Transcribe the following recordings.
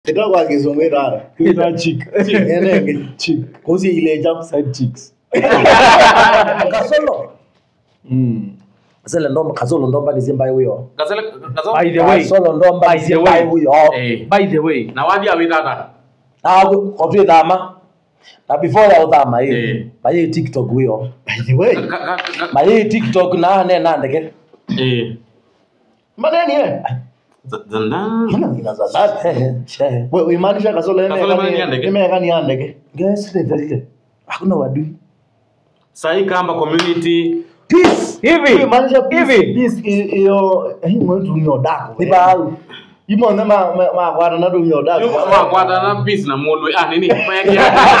Ita kwa kizungu rara. Ina chick. Enenge. Chick. Kusi ile jam. Side chicks. kasolo Mm. sele ndomba kasolo ndomba nizimbaye huyo Gazelle gazelle. By the way. kasolo ndomba By the nizimbaye way. huyo Eh. By the way, Na wadi awitata. otwi thama na before ya uthama Eh. hii mayi tiktok huyo By the way. Ka- ka- ka- mayi tiktok na ne na ndeke Eh. Maneni eh. Z- zanda. Mana inaza dada. Ehe, shehe. Wewe imaanisha kasolo Kasolo imani ya ndege. imeka ni andege. Guys, ni dalile hakuna wadui Sahi kamba community. peace hivi Imaanisha hivi this iyo hii mwetu ni odako. ni bahau Imo na ma ma- ma kwa na ndu odako. Wa kwata na peace na mulwe. Ah nini? Mayaki.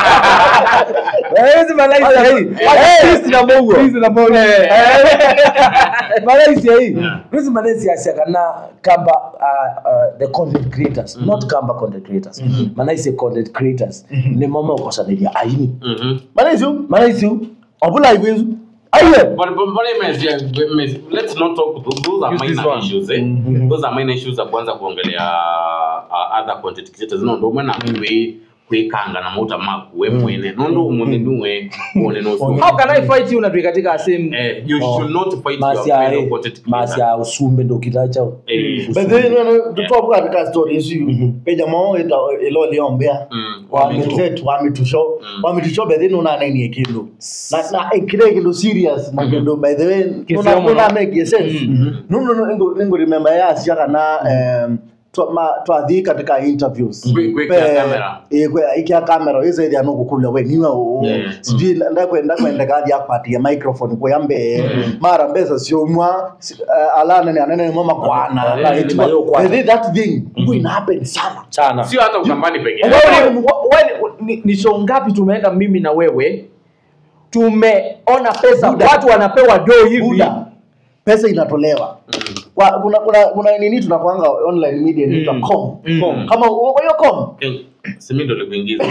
hizi malaika hii peace na mungu Peace na Mungu. Malaysia hii hizi Malaysia siaka na kamba uh, uh, the content creators not kamba content creators Malaysia content creators ni mama ukosaniria aini Mhm. Manezi. Malaysia Obula iwezu. aye But but but image, yeah, image, let's not talk those, those are Use this minor one. issues eh. Those are minor issues za kwanza kuongelea uh, other content creators no ndo mwana kwe kwekanga na mauta maku we mwene no ndo umune nuwe one no so How can I fight you na tuwe katika same eh you Oh. should not fight masi your ya fellow content masi creator ya usumbe ndo kitachao eh But then no tutoka katika story hizi. Peja mao ita ilo liombea. mm Wamitet wamitusho. Mm. Wamitusho by then una nini ekindo. Na na ekire kindo serious na kindo by the way una Kisomo, una no? make sense. No no no ngo ngo remember ya siaka na em twa twathi katika interviews Kwe- kwekea camera. eh kwe ikia kamera hizo ile ano kukula we niwe o Yeah. sijui nda kwenda kwenda kazi akwatia microphone kwa yambe mara mbesa sio mwa si- eh, alana ni anene mama kwana Yeah, like ni mayo kwana. but that thing mm happen sana chana sio hata ukambani peke Wewe yake ni- wewe ni- ni- ni show ngapi tumeenda mimi na wewe tumeona pesa Buda. watu wanapewa do hivi buda pesa inatolewa kwa kuna kuna kuna nini tunakwanga online media inaitwa Mm. com Mm. kama kwa hiyo com Eh, simi ndo likuingiza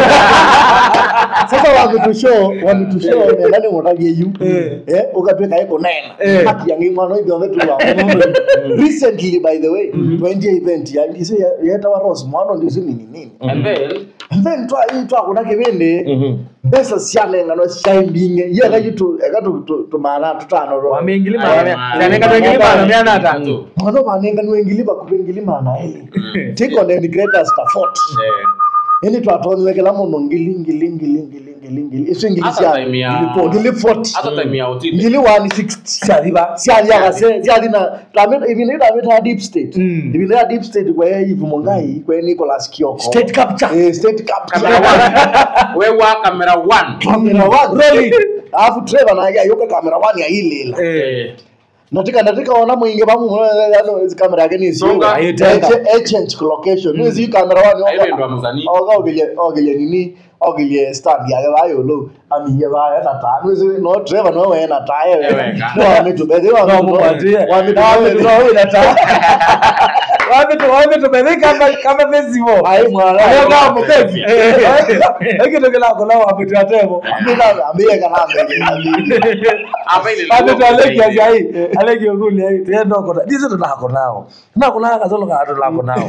sasa wametushow wametushow ne nani mwanage yu eh ukatweka eko nena Eh. haki yangi mwana hivi wametu wa recently by the way twenty event ya ndise yeta wa rose mwana ndise nini nini and then and then twa hii twa kuna kibende besa siane ngano shaimbinge ye ga yitu ga tu tu mana tutano ro wameingilia Aya, maana man. yanenga tuingilia maana miana hata tu mwana banenga nwengiliba kupengilima na heli take on the greatest effort eh yani twatonyekela muno ngili ngili ngili ngili ngili ngili iso ngili Hata cia time ya- ngili po ngili 40 hata time ya utili ngili 160 siathiva siathiaga se siathi na twamit ibine twamit ha deep state Mm. ibine ya deep state kwa Eve Mungai kwa Nicholas Kioko state capture eh state capture camera one we wa camera one camera one really alafu Trevor na yoka camera one ya ile eh natika natika ona mwingi bamu ano hizi kamera yake ni sio Songa. agent location hizi kamera one Ayo ndo mzani. oga ogile ogile nini ogile stand yake bayo lo amiye baya na tano hizi no driver no we na taye Ewe, we ka. no amitu bede wa No, mupatie. wa mitu No, bede no we na taye wapi tu wapi tu bebe kama kama festival ai mwana Leo kama no, mpenzi hiki ndio kila kona wapi tu atemo amina amie kana mbele hapa ile Ate tu aleki ya jai aleki oguli ai tendo kona dizo to nako nao na kuna kazolo ka to nako nao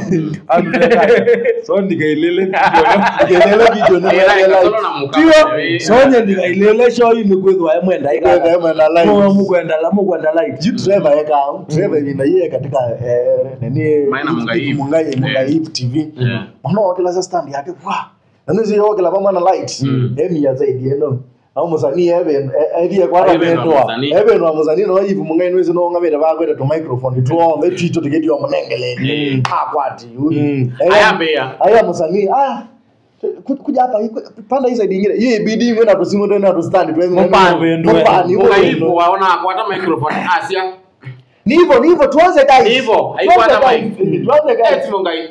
so ndikailele kelele video ne Era le ikasolo na muka. Tio, sonye ndikailele show ini kwethwa emwenda Kwenda ikana emwenda live. Mwa mukwenda la mukwenda live Ji driver yeka driver ina yeye katika eh, nini Maina Mungai. Mungai Mungai TV Yeah. mwana wakila sa stand yake wa nanizi wakila pamwe na light emi ya zaidi eno au musanii even ethi kwa Even wa rabendwa musanii. even wa musanii no yivu mungai nwezi no ngamira bakwete to microphone to the twito tigeti wa munengele Mm. akwati Ayambia. aya musanii ah ku- kuja hapa hii- panda hii side nyingine hii bidii ngena to simu ndo na to stand tu Mpani. mpani Munga hivyo waona kwa hata microphone asia. ni hivyo ni hivyo tuanze guys Hivyo, haikuwa Tuanze hata guys. mic. tuanze guys Eti munga hii.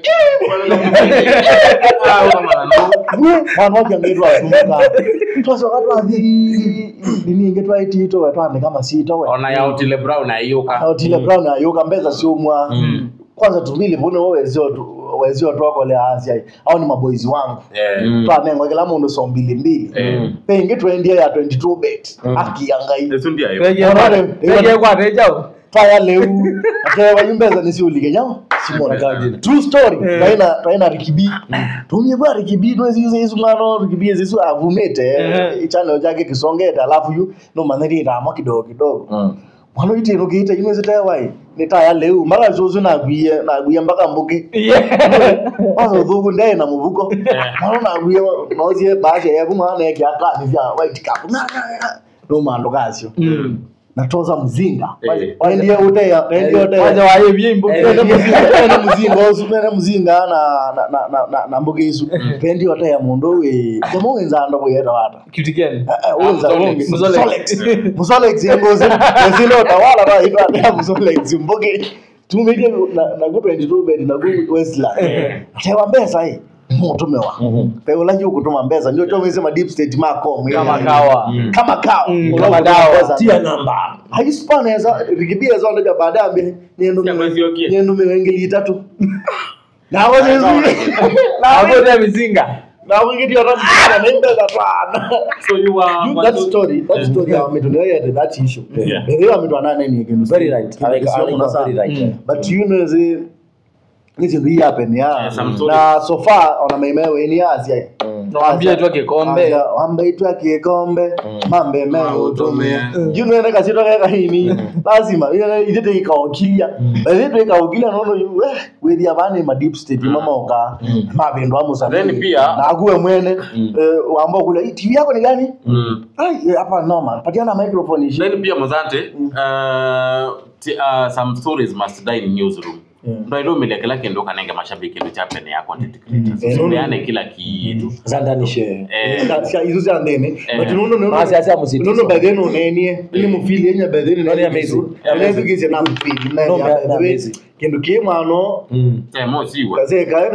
Ah, kama na. vanhu vakiangaitwa vasumuka twasvakatwathi nini inge twaitito vatwandika masito Ona ya Otile Brown ayuka. otile brown ayoka mbeza siumwa Mm. kwanza tumili vune wezio twakole asia au ni maboizi wangu Eh. twanengwa kila mundu so mbili mbili Eh. pengi twendia ya 22 bet akiangai Yesu ndiye ayo. peje Unaona? peje kwa teja taya leu atewa yumbeza nisiulike nyao simona Kardinal. true story taina taina rikibi tumie bwa rikibi no zizo isu ngano rikibi zizo avumete Eh. channel chake kisongeta alafu yu no maneri ramo kidogo kidogo Mm. mwana ite no kiita ino zita wai ni taya leu mara zozo na gwiye na gwiye mpaka mbuki Kwanza uthugu ndee na mubuko mwana na gwiye nozie baje yebu mwana yake akani vya white cap no mando kasio natoza mzinga Eh. waendie uteya waendie kwanza uteya waye imbo Eh, Nene muzinga nene muzinga osu nene muzinga na na na na na na mbuga isu pendi oteya mundu we jamu wenzanda buyeta wata kitu gani Eh, eh, wenza Musolex. wonge Musolex. Musolex Musolex yengozi ezilo tawala ba ito ateya Musolex mbuge tumije na na ku 22 bed na ku Westland tewa mbesa hii mutumewa pe ulanji ukutuma mbesa ndio choma isema deep state macom kama kawa kama kawa Mm, Ulanji kama kutuma dawa. mbesa. tia namba haispaneza rikibia zo ndaja baadaye ambe nyendo Ya mwezi yokie. nyendo miwengeli itatu na wazo hapo ndio mizinga na wingi ndio ramsana nenda za twana So you are you that story that story ya meto ya that issue Yeah. ndio ya meto ana nini again very right I like- I like that very right Mm. but you know the hizi ndio happen ya Yeah, some story. na so far ona maimewe ni asia Nawaambia tu kikombe. wambe itwa kikombe mambe meo utumie Mm. you know neka sito kaka hini lazima ile ithete ikaokilia ithete ikaokilia nono we with abane ma deep state mama oka mabendo amusa Then pia- na akuwe mwene eh, wamba kula "Hii TV yako ni gani Mm. ai eh, hapa noma patiana microphone ishi then pia mazante uh, t- uh, some stories must die in newsroom ndo ilo milekela kendo kanenge mashabiki ndo chapene ya content creators Mm. so beane kila kitu zandanishe eh Sika- sika hizo za ndene Eh. but nono nono Masi asa musitizo. nono by then unenie ili mufili enya by then Noni amazing. ile bigise na mufili na No, ya na- by na the way amazing. kindu kimwano eh mo siwa kase kae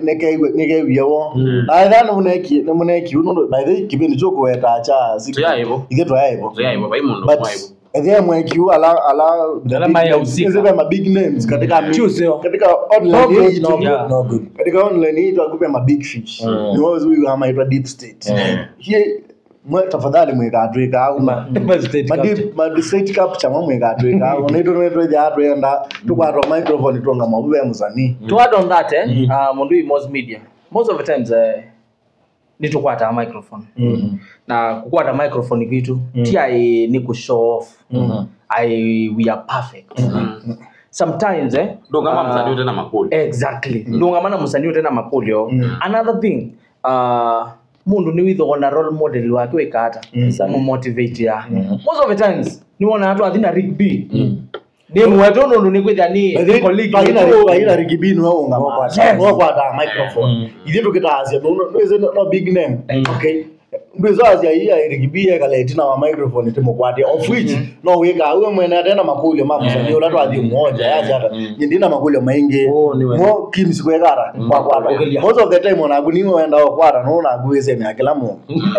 nekeiwiewo naithani muneki nimuneki uno by the kipindi chokuweta cha Tuya hivo. ithe twaya hivo so yeah baba imundo but kwa hivyo ethe mwekiu ala ala the Alama big ya names, husika. zile ma big names katika mi- Choose, yo. katika no online good hii no tu- good Yeah. no good katika online hii twakupe ma big fish Mm. ni wao huyu ama itwa deep state Mm. hie mwe tafadhali mwikatwika au Ma- ma state capture. madistate capture mwa mwikatwika au naito naito ja atwenda tukwatwa microphone tonga mabube musanii to add on that eh, uh, mundu i most media most of the times eh, ni tukwata microphone na kukwata microphone kitu ti ai ni ku show off ai we are perfect sometimes eh, ndo kama uh, msanii tena makuli exactly ndungamana musanii tena makulio another thing uh, mundu ni withogona role model wake wikata mumotivate ya most of the times niwona atu athina rig b nimwetu nundu nikwithia ni colleague wetu. aina rigibini waunga Yes. wakwata microphone ithe tukitaasya nwise no big name okay ndwizaasya iya irigibie kaletina wa microphone timukwatia of which no wika uwe mwene atena makulio mamusani ula twathi mmoja yachata nyindina makulio maingi Oh, ni wega. mo kims kwekara kwakwata Kugelia. most of the time onaku niwe wenda okwata nonaku wisene akila mundu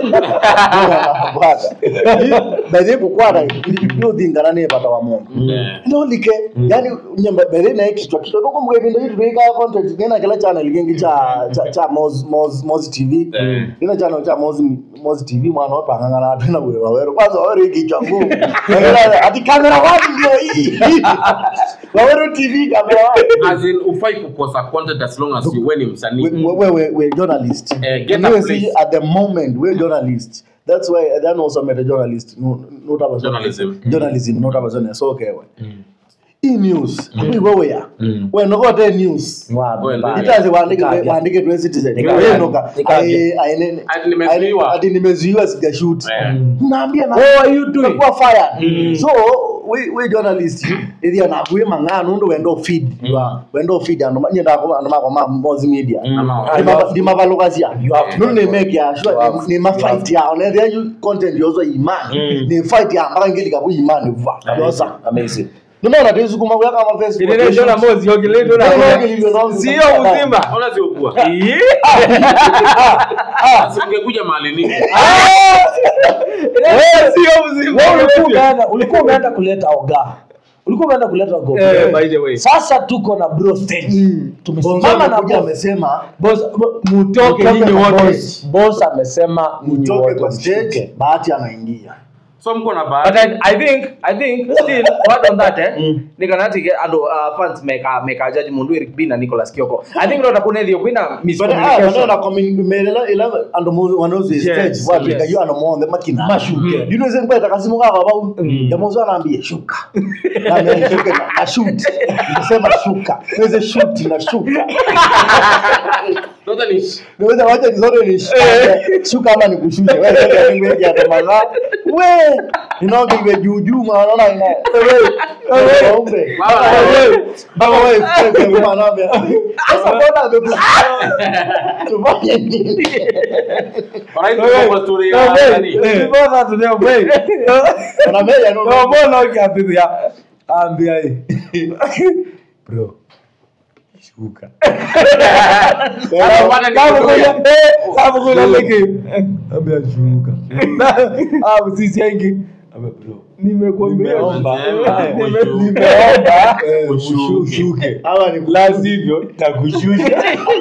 kwata bethe kukwata yuthingana ni bata wa mundu Eh. ndolike yani nyamba bethe na kichwa kichwa noko mgevindo hitu tuika content nina kila channel kingi cha cha, cha Moz, Moz, Moz TV Eh. nina channel cha Moz, Moz TV mwana watu angangana watu na wewe wewe kwanza wewe kichwa ngumu ati kamera wapi ndio hii wewe TV kamera wapi as in ufai kukosa content as long as you when msanii we, we, we, we journalist. Eh, get And a we see place. at the moment we're journalists. That's why I then also met a journalist. No, not about Journalism. Journalism, not about journalism. So okay. we. E news. We wewe ya. We no got news. Well, Itazi waandike waandike tu citizen. Nikavya. Wewe noka. Nikavya. Ai ai nene. Ati nimezuiwa. Ati nimezuiwa sijashoot. Eh. Naambia na What are you doing? Tumekuwa fired. So we we journalist ithi ana kuye mang'ano ndo wendo feed. Wendo feed ando nyenda ko ando mako ma mozi media Ama- Ndima- ndimavalukazia You have to- nono nemeke ya You sure have- ni mafight yao na there you content yozo imani ni fight ya mpaka ngeli kabu imani va yoza amazing ninaona tezu kuma kwa kama facebook Ile ndio na mozi yogi ndio na sio uzima Ona ziokuwa. Ii. Sasa ungekuja mahali nini? Ile sio uzima Wewe ulikuwa umeenda ulikuwa umeenda kuleta oga ulikuwa umeenda kuleta oga Eh, by the way. sasa tuko na bro stage tumesimama na kuja boss amesema boss bo- Mutoke nyinyi na wote. boss. boss amesema nyinyi mtoke wote kwa stage mshuke. bahati anaingia so mko na but bahati I, I think I think still what on that eh nikanati ando uh, fans meka meka judge mundu Eric B na Nicholas Kioko I think ndo kuna thio kuna But ah, miscommunication maneno komimelela ila ando mu wanoze stage Yes, wapi yes. kayo ano monde makina Mashuke. you know zen kwa takasimu kaka bau ya mozo anaambia shuka na mimi shuka na- na shoot nikisema shuka niweze shoot na shuka Sasa ni niweze wacha nizote ni shuka shuka ama nikushushe wewe sasa ngwe ya tamanga we ninaoga iwe juu juu maana na ina wewe wewe ombe Baba, wewe baba wewe wewe anaambia sasa mbona amekushusha tufanye nini Alright, tuko kwa story ya nani? Wanameja no ambia bro shuka Bwana ni ambia shuka ah sisi aingi ambia bro nimekuambia nimeomba Eh, Nime- ushuke. nimeomba eh, Ushuke. ushuke hawa ni la sivyo takushusha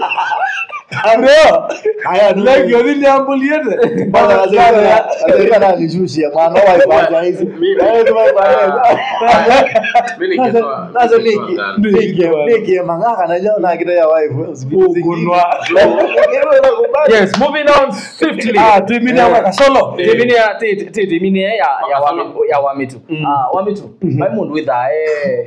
bro haya ni like yoni niambuliete bana lazima lazima na nishushie mwana wa ibada hizi eh tu ibada Mimi nazo nikitoa- nazo nikitoa niki gani? niki niki mangaka na jao na kita ya wife Ukunwa. yes moving on swiftly ah tuimini ama kasolo Eh. timini ya ti- ti- timini ya ya ya Wakasolo. wami ya wamitu ah wamitu bai mundu witha eh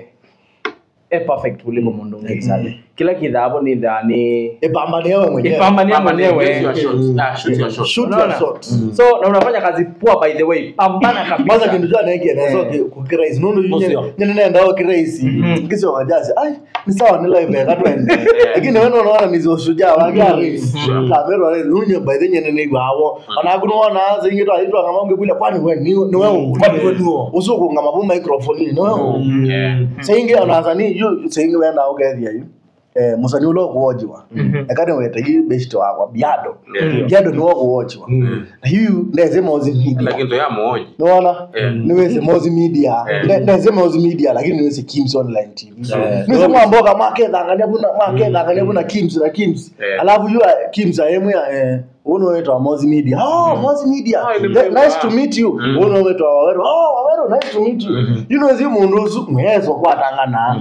eh perfect kuliko mundu mwingine kila kidhabo ni dhani ipambane wewe mwenyewe ipambania Mama, ni- mwenyewe shoot your shot. Ah, shoot your shot. shoot Unaona? your shot so na unafanya kazi poa by the way pambana kwanza kabisa kindu cha neke na so kukiraisi nundu Musio. nyene nenda o kiraisi kisio wajazi ai ni sawa ni live ya katwende lakini wewe unaona ni zoshujaa wa gari kamera ile nunye by the nyene ni bawo ona kuno ona zingi to aitwa ngama unge kule kwani wewe ni ni wewe kwani wewe ni wewe usuku ngama bu microphone ni wewe Yeah. sayingi onathani yu sayingi wenda ugethia yu eh, musani ulo kuwojiwa ekane wete yu beshito wakwa biado Yeah. biado niwo kuwojiwa na yu ndeze mozi media Lakini ndo ya muoji. niwona Yeah. niwese mozi media Yeah. Ne- ndeze mozi media lakini niwese kims online tv Yeah. niwese mwamboka makethangania buna makethangania buna kims na kims Yeah. alafu yu kims ayemu ya eh, uno wetwa mozi media oh mozi media Oh, ile Ne- mrembo, nice to ah. meet you Mm. uno wetwa waweru oh waweru nice to meet you you know zi mundu usu mwezo kwatangana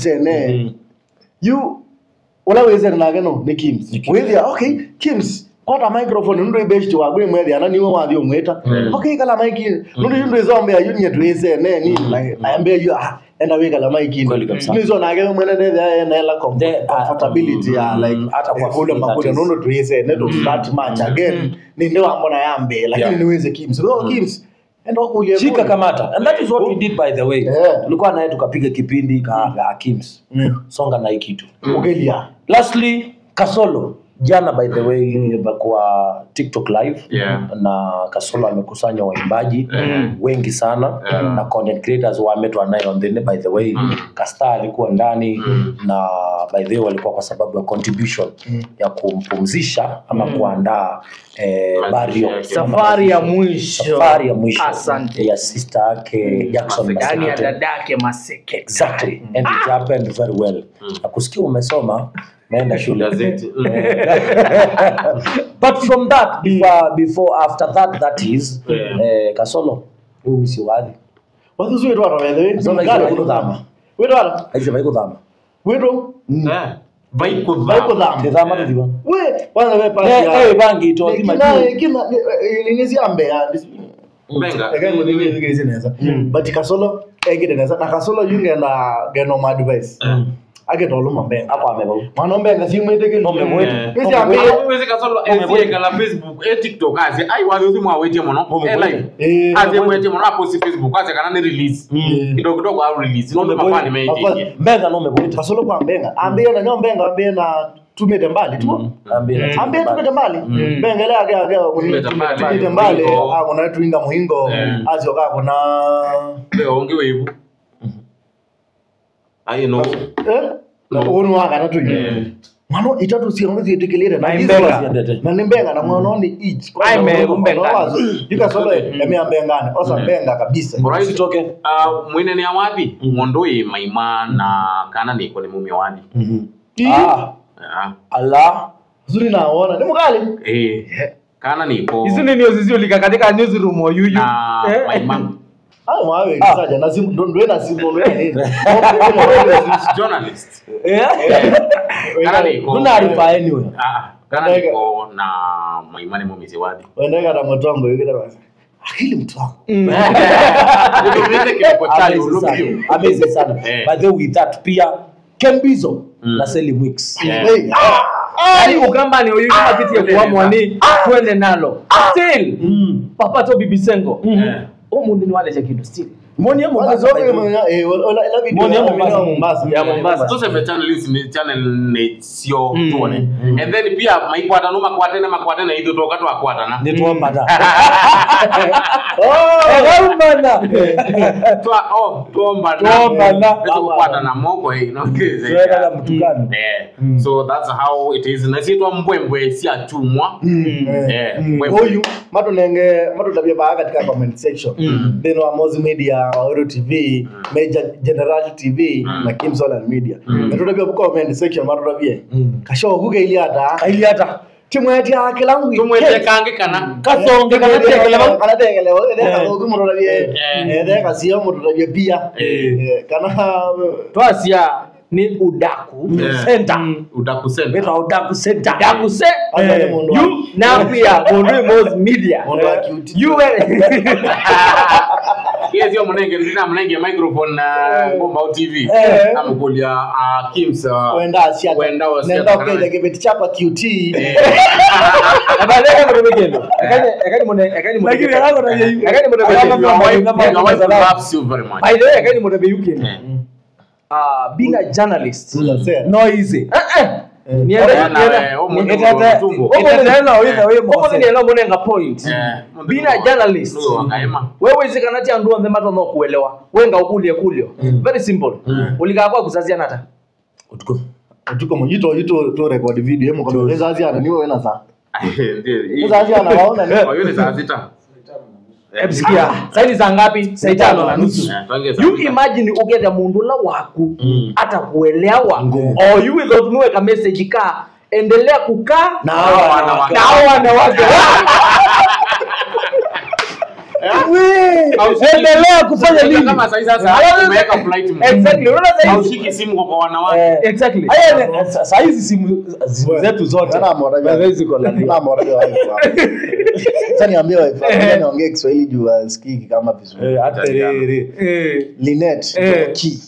isene you ula wizere nake no ni kims withia okay kims kwata microphone nundu ibeshti wagwe mwethia na niwe wathi umwita okay kala maiki nundu yundu izombea yunie tuisene ni naambia yu ah enda wikala maiki Kweli kabisa. nizo nake mwene ndethia ena The- ah, comfortability ya mm, like hata kwa kule free, makule that is. nundu tuisene to start match again ni ndio ambona yambe lakini Yeah. niweze kims oh kims enda kuja shika kamata and that is what we did by the way Yeah. tulikuwa naye tukapiga kipindi ka ka Kims Mm. songa na hii kitu ugelia lastly kasolo jana by the way kwa tiktok live Yeah. na kasolo amekusanya waimbaji Mm. wengi sana Yeah. na content creators wametwa naye on the by the way Mm. kasta alikuwa ndani Mm. na by the way walikuwa kwa sababu ya contribution ya kumpumzisha ama kuandaa eh, Mazishi burial. yake. safari ya mwisho safari ya mwisho Asante. ya sister yake Jackson Maseke. ndani ya Maseke. dadake maseke exactly and it happened very well nakusikia umesoma naenda shule Gazeti. but from that before, before after that that is Yeah. eh, kasolo huyu msi wadhi wathusu witwara wethe Sasa ngale hizo kuthama witwara aicio vaikuthama witwo Eh, vaikudhama. vaikuthama ndithama tuthiwa we kwanza we pasi Eh, ya- eh, bangi ito, Ni thima kina- juu. kina- ni- ni- ni ziambea Benga. ekaimuthigirizi neza but kasolo egire neza na kasolo yungenda geno ma advice agetoluma mbenga ako amevau mwana mbenga simwitikili Omemwete. nisiambia Awezi kasolo eziekala facebook e tiktok aze ai wathe uthi mwawetie muno e live Eh, aze mwetie muno aposti facebook aze kana ni release kidogo kidogo au release no mapani meitingie mbenga no umevwita kasolo kwa mbenga ambie na nyo mbenga ambie na tumite mbali tu ambie tumite mbali mbenga ile age age Tumite mbali. tumite mbali Muhingo. akona twinga muhingo Eh. azio kakona leo onge wevu ai no eh unu wakana tu mwana itatu siongo zietikilire na Na hizo imbenga. wazi- na nimbenga na mwana oni each Kwa Ai, sababu me- mwana umbenga. wazo, yuka solo emea mbengane osa mbenga kabisa Alright. usitoke Uh, mwine ni awathi mondo i maima na kana niko ni mume wathi Ii, ah Ah, ala zuri naona ni mukali eh kana niko ici nä nä ciulika katika newsroom o yuyu na Eh. maimangu hao mwawe saja na simu ndo ndo na simu ndo nini journalist Eh? kana niko Tuna arifa anyway. Ah, kana niko na maimane momizi wadi wende kana motongo yule basi akili mtu wangu Nitumize kiliko chali Amazing sana. ulubio Amazing sana. Eh. By the way, with that pia Kembizo Mm. na Sally Wicks. Yeah. Hey, yani ukambani uyu kama kiti ya kuamwani twende nalo still papa to bibisengo Eh. o mundu ni wale cha kindu still Moni ya Kwanza Mombasa. zote by the way. mwenye- eh, wala- ila video Mbona ya ya Mombasa? Mombasa. Ya Mombasa. tuseme channel hizi ni channel ne sio Mm. tuone and then pia maikwatano makwatene makwatene ithu toka twakwatana Ni tuombana. Oh, Eh, tuombana. twa oh tuombana Tuombana. tukwatana moko hii no Tuweka na mtukano. Eh, so that's how it is nasitwa mbwembwe si achumwa Eh, mbwembwe. huyu matunenge matutavia baa katika comment section then wa Mozi media waoro tv major general tv na kim solar media matutavia ku comment section matutavia kasho kuge ili ata Kaili hata. timu yetu ya kilangu tumwete kange kana Kasonge kana tekele ba. kana tekele wo ede Eh. ka ku matutavia Eh. ede ka sio matutavia pia Eh. Eh, kana twacia ni udaku Eh. center utakusema Wetwa udaku center. udaku se Asa ni Eh, mundu wa- you na pia mundu mos media mundu wa cute. you were Yes, yo munenge ndina munenge microphone na ngomba au TV. Eh. Amukulia uh, Kims uh, wenda asia Wenda wa nenda Seattle. ukenda kibeti chapa qt abale kama tumekendo akani akani mune akani mune Lakini yako na yeye. akani mune Alama your Mama, wife, Mama, your Mama, wife Mama. loves you very much. by the way akani mune be yuke Eh. ah being a journalist Unasema. No easy. eh eh niende Bwana, niende eh, huyu mundu Etete- wa tumbo. Omo ni neno wewe wewe omo Mose. ni elo mune nga point Eh, mundu being a wa- journalist mundu wa kaema. wewe zikanati andu onthe mato no kuelewa wenga ukulie kulio very simple ulikaa kwa kuzazia nata Utuko. tuko mujito yito to record video hemo kwa zazi ana niwe wena sa Ndiyo, hii- zazi ana waona ni Oh, hiyo ni saa sita. Eh, ebisikia saini za ngapi saa tano na nusu eh, tuange saa you sita. imagine ugete mundu la waku hata kuelewa or you without niweka message ka endelea kukaa na Hawa hawa wanawake. na hao wanawake Haushiki- Endelea kufanya nini? Kama saa hii sasa umeweka flight mode. exactly unaona sasa hizi Haushiki simu kwa- kwa wanawake. Eh, exactly Haya ni- sa- saa hizi simu simu zetu zote. Ana mora By the way, ziko na nini? na mora ya wife sasa niambie wife sasa niongee Kiswahili juu asikiki kama vizuri Eh, hata rere. eh Linet Eh. ki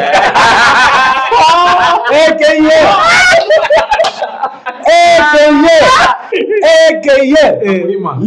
Mlima.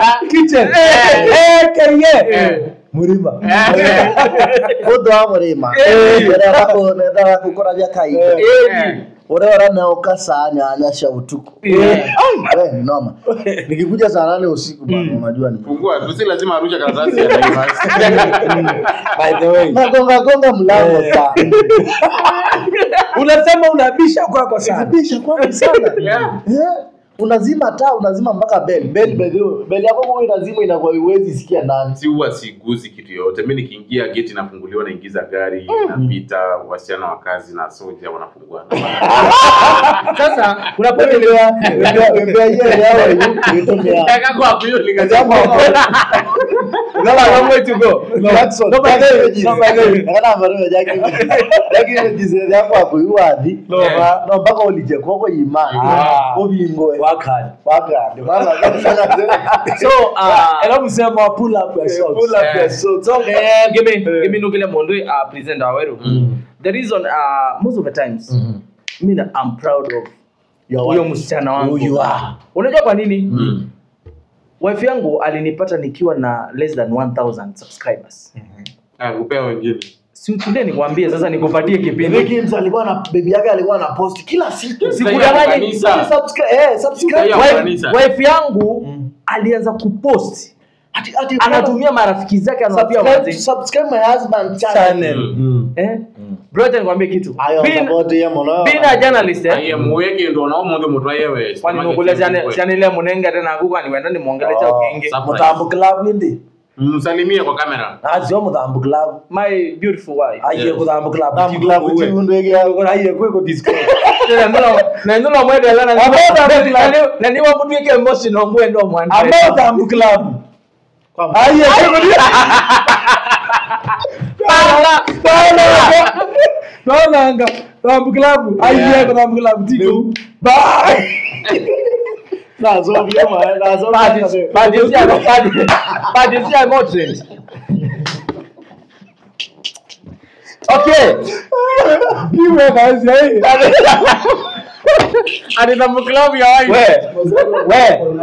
murima Udo wa murima Nenda wako nenda wako kora vya kaida Eh. ore ora na ukasa nyanya sha utuku Eh. Ai, we, ni noma nikikuja saa nane usiku bana unajua ni Fungua tu, si lazima arushe karatasi ya Naivas. by the way nagonga gonga mlango Eh. saa unasema unabisha kwako sana Kabisha kwangu sana Yeah. Eh, unazima taa unazima mpaka bell bell by the way, bell yako kwa inazima inakuwa iwezi sikia ndani si huwa siguzi kitu yoyote mi nikiingia geti nafunguliwa naingiza gari napita wasichana wa kazi na soja wanafungua sasa kuna point ile Wembea- wembea hiyo yao hiyo itumia Jambo hapo. Gala long way to go Jackson, no, by the way, Jackson, no, by the way. Akana ambayo Jackie Jackie mjizere yako akuiwadhi No, ba- no mpaka ulije koko imani Ah. obingoe wakani wakande mama akafanya so uh, era musema pull up your socks pull up your Eh. socks so eh, give me give me nukile mundu uh, present aweru the reason uh, most of the times mi na- I'm proud of Your huyo wife. msichana wangu Who you are. unajua kwa nini wife yangu alinipata nikiwa na less than 1000 subscribers kupea wengine si utulie nikwambie sasa nikupatie kipindi Ricky Msa alikuwa na baby yake alikuwa na post kila siku Sikudanganya. Kanisa. subscribe eh subscribe Sasa Wife- kanisa. wife yangu alianza kupost ati ati anatumia marafiki zake anawapia subscribe wazee subscribe my husband channel channel Mm. eh bro acha nikwambie kitu ayo Being- support ya mwana being a journalist eh aiye muweke ndo nao mundu mutwa yewe kwani nukule chanile munenge tena akuka niwenda nimwongele cha Oh, kingi sub- mutambu club indi msalimie kwa kamera azio mutambu club my beautiful wife aiye Yes. kuthambu club Thambu club chiundu egi yao. aiye kwiko disco nanduno mwendela na niwa mutwike emotional mwendo mwana About Ambu Club. Aye, Naonanga Ambu Club. Aye, kuna Ambu Club tiko. Bye. nazovya ma nazovya badisia motrend okay Iwe kazi aye. adina mklabu ya wai we we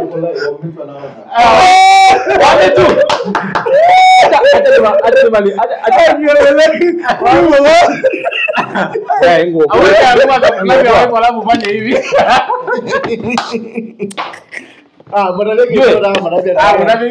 wale tu acha acha acha mali acha acha eh ngo aweka alikuwa mklabu ya wai wala mfanye hivi ah madaleke Yue. ndo na madaleke ah mnavi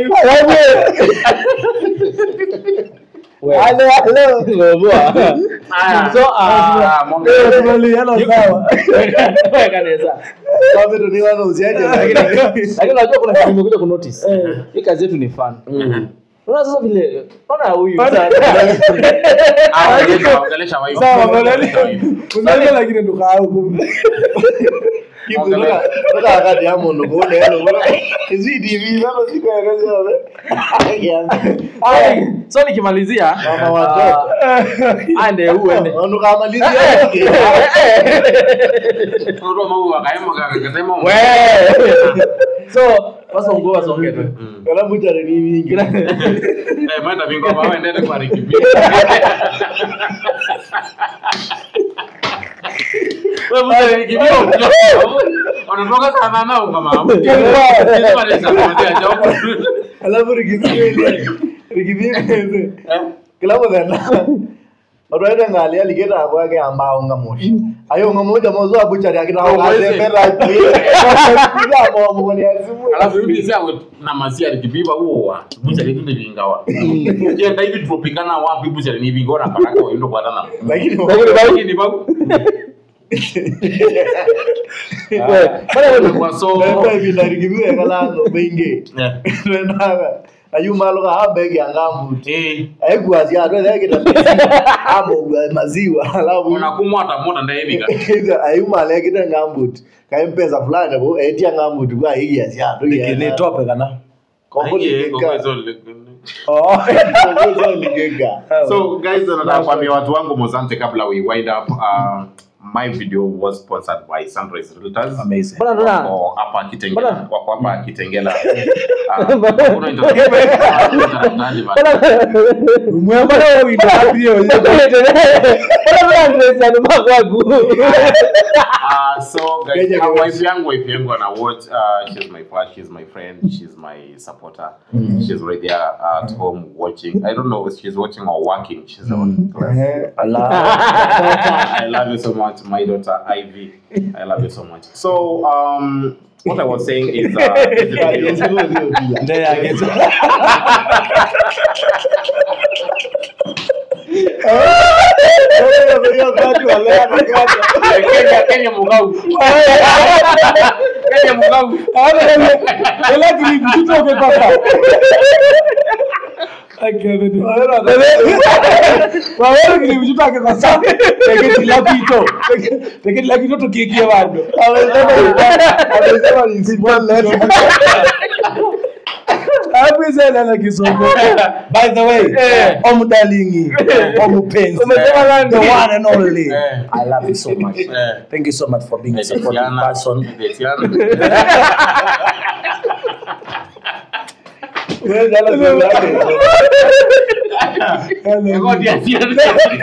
we Hello, hello. ngoboa so ah Eh, tumali, hello, sawa. kanisa kwanza ndo ni wana uziaje lakini lakini unajua kuna kitu nimekuja ku notice hii kazi yetu ni fun unaona sasa vile unaona huyu sasa Ah, ongelesha- ongelesha wife. Sawa, Ongelesha madaleke. wife. Unajua lakini ndo kaa kumbe. kibuka toka akati ya mundu kuone hello bora hizi tv baba siko ya kazi Ai, so nikimalizia Mama watoto. ah, ande uende ndo kamalizia Unatoa mau wakaema kakasema we so wasongo wasonge tu Mm. kana butare ni mingi Eh, mwenda vingo hapa wewe endele kwa rikibi. Wewe mzee rikibi. Unatoka sana nao kama. Sisi wale sana kuanzia jopo. alafu rikizimele rikizimele kila muthenya otwaite ngali aligeta akwake ambao nga moshi ayo nga moja mozo abuchari akita Oh, mwezi. akasembera kila momo ni azimu Alafu hivi sasa na masia rikibi ba uwa. Bucha letu ni vingawa. Je, ndai hivi tupikana wapi bucha ni vingora baraka wewe ndo bwana. lakini Lakini babu. Kwa so. Bebe bila rikizimele kalano bengi Eh. twendaga ayu malo ka habegi angamu Eh. aikuazia atwethe kita amo maziwa alafu Unakumwa hata moto ndai hivi. ayumale kita ngambut kaempesa fulani bo etia ngambut kwa hiya sia tu Ni tope kana. kombo Aye, kwa ligeka hizo Oh. kombo ligeka So guys, nataka kuambia watu wangu Mozante kabla we wind up. Uh, my video was sponsored by Sunrise Realtors. Amazing. Bwana Ndona. Wako hapa Kitengela. Bwana. Wako hapa Kitengela. Uh, kuna internet. Mwema na wewe ndo hapo hiyo. Uh, so guys, Kenya uh, guys. wife yangu wife yangu ana watch. Uh, she's my first, she's my friend, she's my supporter. She's right there at home watching. I don't know if she's watching or working. She's on class. I love you so much, my daughter Ivy. I love you so much. So, um, what I was saying is, uh, this is the video. Ndio yake. Kenya, Kenya Mugau. Kenya Mugau. Lakini tutoke papa. Wawero kile mjutake kwa sana. Peke kila kitu. Peke kila kitu tukikie bado. Hapo sana na kisomo. By the way, Eh. omudalingi, omupenzi. Umesema nani? The one and only. Eh. I love you so much. Eh. Thank you so much for being a supportive Etiana. person. Etiana. Ngodi ya Etiana.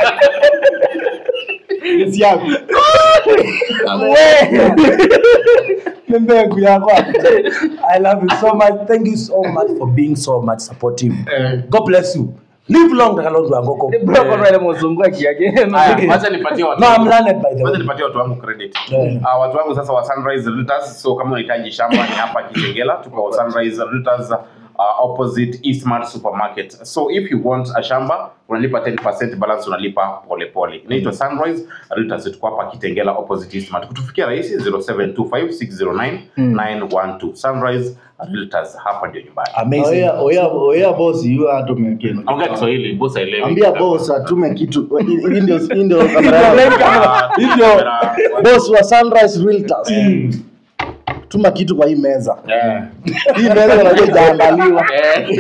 Ni mbegu yako. I love you so much. Thank you so much for being so much supportive. Eh. God bless you. Live long Kalonzo Angoko. Haya, wacha nipatie watu No, I'm learned by the Kwanza way. nipatie watu wangu credit. Yeah. Uh, watu wangu sasa wa Sunrise Realtors, so kama unahitaji shamba ni hapa Kitengela, tuko Sunrise Realtors uh, opposite Eastmart Supermarket. So if you want a shamba, unalipa 10% balance unalipa pole pole. Inaitwa Sunrise Realtors, tuko hapa Kitengela opposite Eastmart. Kutufikia rahisi 0725609912. Sunrise realtors hapa ndio nyumbani amazing Oya, oya, oya boss, yu atume kitu. ongea kiswahili boss aelewi Ambia boss atume kitu. Hii ndio hii ndio kamera Ndio yangu. Ah, Hivyo kamera. boss wa Sunrise Realtors. Tuma kitu kwa hii meza. Eh. Hii meza unajua ijaandaliwa. Eh.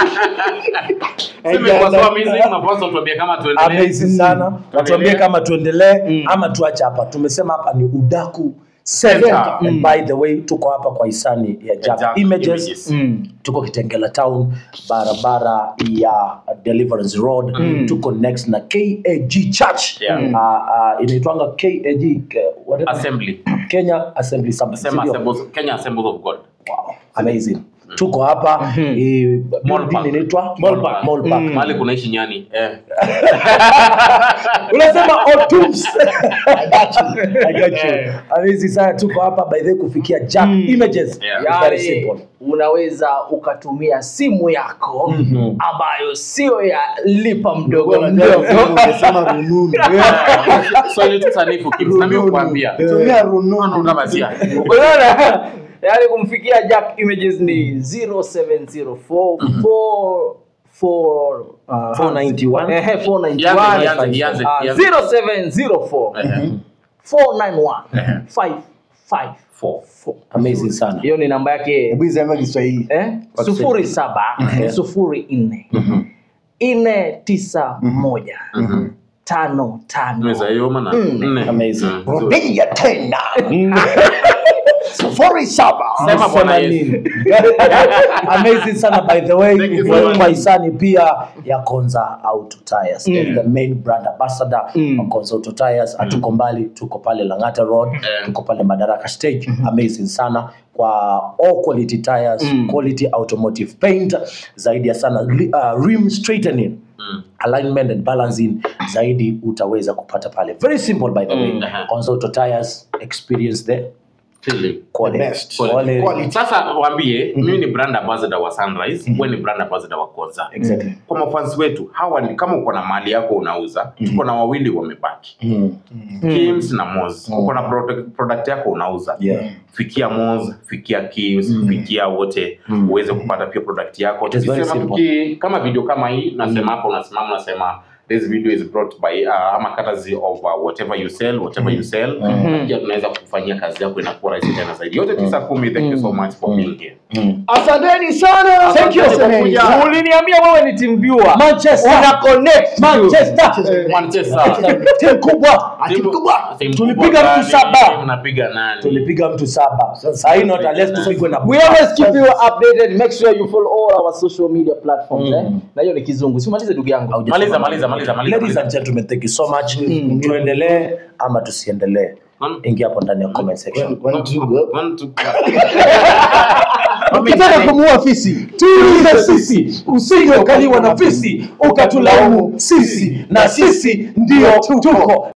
Sema kwa sababu mimi napaswa tuambie kama tuendelee amazing sana watuambie kama tuendelee ama tuache hapa tumesema hapa ni udaku Center. Center. And by the way tuko hapa kwa hisani ya Jack Jack Images, Images. Mm. tuko kitengela town barabara ya deliverance road tuko next na kag church Yeah. uh, uh, inaitwanga kag ke- whatever. assembly kenya assembly Assembly, sema sindio? assemblies Kenya Assemblies of God Wow, amazing tuko hapa eh, building Park. inaitwa Mall Park. Mall Park. mahali kunaishi nyani eh unasema otoops I got you. I got you. Eh. Amazing sana tuko hapa by the way kufikia Jack Images Yeah. It's very Yaani, simple unaweza ukatumia simu yako Mhm. ambayo sio ya lipa mdogo Unajua mdogo ungesema rununu. Swahili tu sanifu kids na mimi kuambia Tumia rununu. kama sia unaona yaani kumfikia jack images ni 0704 4 uh, 491. Ehe, 491. Ianze, ianze, ianze, Ah, ianze. 0704 Ehe. 491 Ehe. 554 Four. amazing sana hiyo ni namba yake Hebu iseme Kiswahili. eh? Kwa sufuri saba sufuri nne nne tisa moja tano tano Nimeweza hiyo maana Mm. nne. Amazing. Mm, nzuri. rudia tena sufuri saba Sema Bwana Sema Yesu. nini? amazing sana by the way Thank you so much. kwa hisani pia ya Konza Auto Tires the main brand ambassador wa Konza Auto Tires hatuko mbali tuko pale Lang'ata Road Eh. tuko pale Madaraka Stage amazing sana kwa all quality tires quality automotive paint zaidi ya sana li- uh, rim straightening Mm. alignment and balancing zaidi utaweza kupata pale very simple by the way Mm, aha. Konza Auto Tires experience the Feeling. quality. best. Quality. Quality. sasa waambie mimi ni brand ambassador wa sunrise wewe ni brand ambassador wa konza Exactly. kwa mafans wetu hawa ni kama uko na mali yako unauza tuko na wawili wamebaki Mm. Kims na Moz uko na product, product yako unauza Yeah. fikia Moz fikia Kims fikia wote uweze kupata pia product yako It is very tukisema simple. tuki, kama video kama hii nasema hapa unasimama unasema this video is brought by uh, ama courtesy of uh, whatever you sell whatever you sell Na pia tunaweza kufanyia kazi yako inakuwa rahisi tena zaidi yote tisa kumi thank you so much for being here Asanteni sana. Thank you, Asante kwa Semenyi. kuja. uliniambia wewe ni team viewer Manchester. una connect tu. Manchester. Manchester Timu kubwa. Timu- timu Tulipiga kubwa mtu gani? saba. Mnapiga nani Tulipiga mtu saba. Sasa hii not unless tupigwe na we always keep you updated make sure you follow all our social media platforms eh? na hiyo ni kizungu simalize ndugu yangu maliza maliza maliza maliza Ladies and gentlemen, thank you so much. Tuendelee ama tusiendelee? Mm. Ingia hapo ndani ya comment section. One, two, go. One, two. Ukitaka kumuua fisi, tuulize sisi usije ukaliwa na fisi ukatulaumu sisi na sisi ndio tuko